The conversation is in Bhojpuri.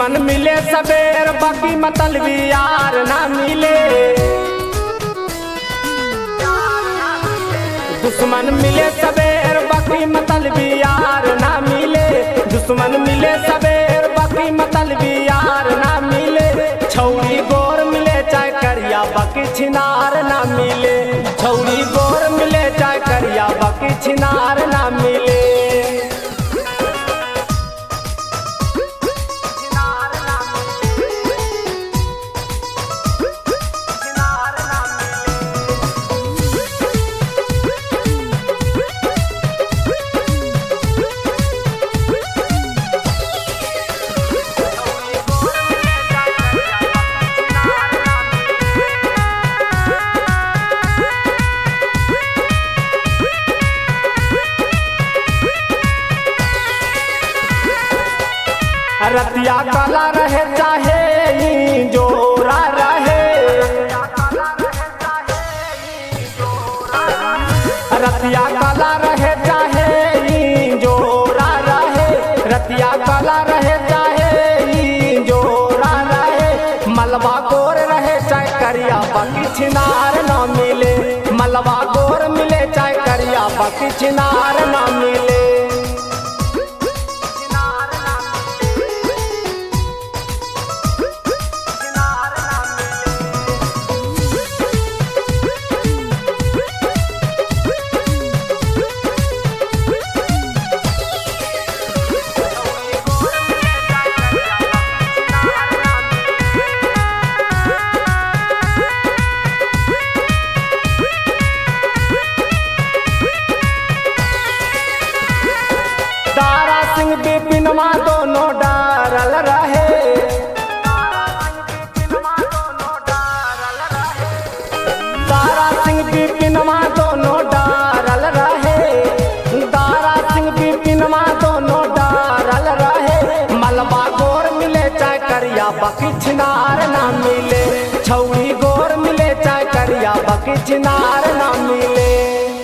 दुश्मन मिले सबेर बाकी मतलबी यार ना मिले दुश्मन मिले सबेर बाकी मतलबी यार ना मिले दुश्मन मिले सबेर बाकी मतलबी यार ना मिले छौरी गोर मिले चाहे करिया बाकी छिनार ना मिले छौरी गोर मिले चाहे करिया बाकी छिनार ना मिले रतिया काला रहे चाहे ई जोरा रहे रतिया काला रहे चाहे ई जोरा रहे रतिया काला रहे चाहे ई जोरा रहे मलबा गोर रहे चाहे करिया बाकी छिनार ना मिले मलबा गोर मिले चाहे करिया बाकी छिनार ना मिले तारा सिंह बिपिनमा दोनों डारल रहे तारा सिंह बिपिनमा दोनों डारल रहे तारा सिंह बिपिनमा दोनों डारल रहे मलबा गोर मिले चाहे करिया बाकी छिनार ना मिले छौरी गोर मिले चाहे करिया बाकी छिनार ना मिले